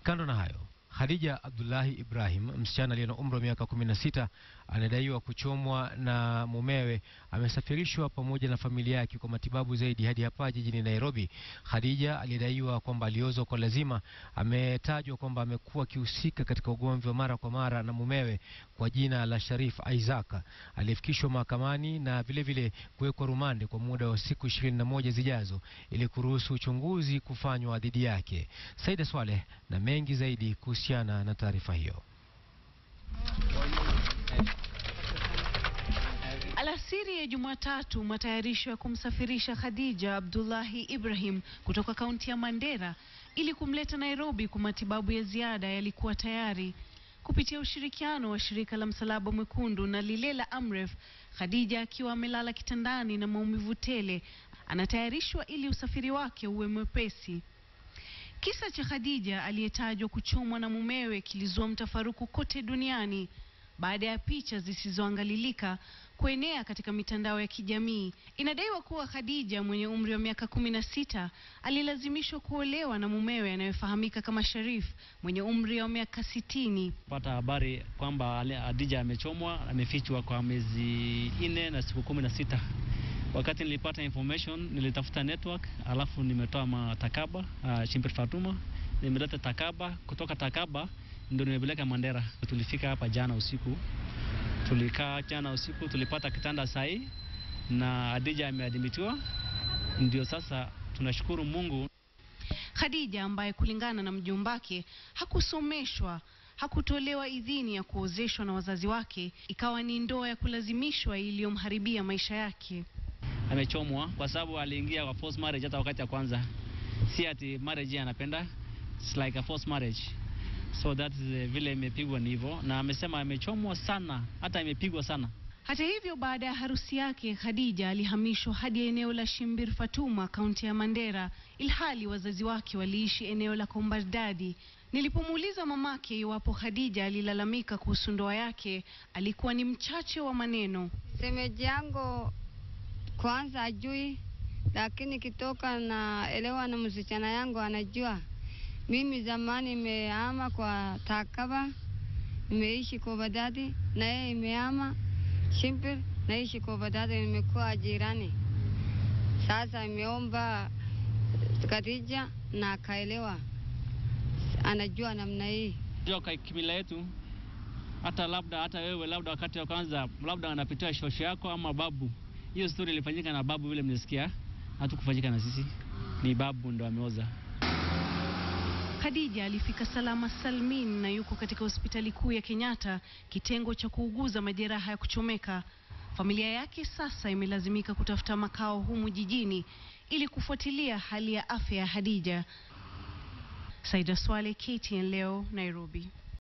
Kando na hayo, Khadija Abdullahi Ibrahim, msichana aliye na umri wa miaka kumi na sita anadaiwa kuchomwa na mumewe, amesafirishwa pamoja na familia yake kwa matibabu zaidi hadi hapa jijini Nairobi. Khadija aliyedaiwa kwamba aliozwa kwa lazima, ametajwa kwamba amekuwa akihusika katika ugomvi wa mara kwa mara na mumewe kwa jina la Sharif Isaac. Alifikishwa mahakamani na vilevile kuwekwa rumande kwa muda wa siku ishirini na moja zijazo ili kuruhusu uchunguzi kufanywa dhidi yake. Saida Swaleh na mengi zaidi kuhusiana na taarifa hiyo. Alasiri ya Jumatatu, matayarisho ya kumsafirisha Khadija Abdullahi Ibrahim kutoka kaunti ya Mandera ili kumleta Nairobi kwa matibabu ya ziada yalikuwa tayari. Kupitia ushirikiano wa shirika la Msalaba Mwekundu na lile la Amref, Khadija akiwa amelala kitandani na maumivu tele, anatayarishwa ili usafiri wake uwe mwepesi. Kisa cha Khadija aliyetajwa kuchomwa na mumewe kilizua mtafaruku kote duniani baada ya picha zisizoangalilika kuenea katika mitandao ya kijamii. Inadaiwa kuwa Khadija mwenye umri wa miaka kumi na sita alilazimishwa kuolewa na mumewe anayefahamika kama Sharif mwenye umri wa miaka sitini. pata habari kwamba Ale- Khadija amechomwa, amefichwa kwa miezi nne na siku kumi na sita. Wakati nilipata information nilitafuta network, alafu nimetoa matakaba uh, Shimpir Fatuma, nimeleta takaba kutoka takaba ndio nimepeleka Mandera. Tulifika hapa jana usiku, tulikaa jana usiku, tulipata kitanda sahi na Khadija ameadimitiwa. Ndio sasa tunashukuru Mungu Khadija ambaye kulingana na mjombake hakusomeshwa hakutolewa idhini ya kuozeshwa na wazazi wake, ikawa ni ndoa ya kulazimishwa iliyomharibia maisha yake. amechomwa kwa sababu aliingia kwa forced marriage hata wakati ya kwanza, si ati marriage anapenda, it's like a forced marriage so that is uh, vile imepigwa ni hivyo, na amesema amechomwa sana, hata imepigwa sana. Hata hivyo, baada ya harusi yake Khadija alihamishwa hadi eneo la Shimbir Fatuma, kaunti ya Mandera, ilhali wazazi wake waliishi eneo la Kombardadi. Nilipomuuliza mamake iwapo Khadija alilalamika kuhusu ndoa yake, alikuwa ni mchache wa maneno. Semeji yangu kwanza ajui, lakini kitoka na elewa na msichana yangu anajua. Mimi zamani imehama kwa Takaba, nimeishi kwa Badadi na yeye imehama Shimpir, naishi kwa Badadi, nimekuwa jirani. Sasa imeomba Khadija na akaelewa, anajua namna hii. Jua kwa kimila yetu, hata labda hata wewe labda wakati wa kwanza labda anapitia shosho yako ama babu, hiyo story ilifanyika na babu, vile mnasikia, hatukufanyika na sisi, ni babu ndo ameoza. Khadija alifika salama salmin na yuko katika hospitali kuu ya Kenyatta, kitengo cha kuuguza majeraha ya kuchomeka. Familia yake sasa imelazimika kutafuta makao humu jijini ili kufuatilia hali ya afya ya Khadija. Saida Swale, KTN leo, Nairobi.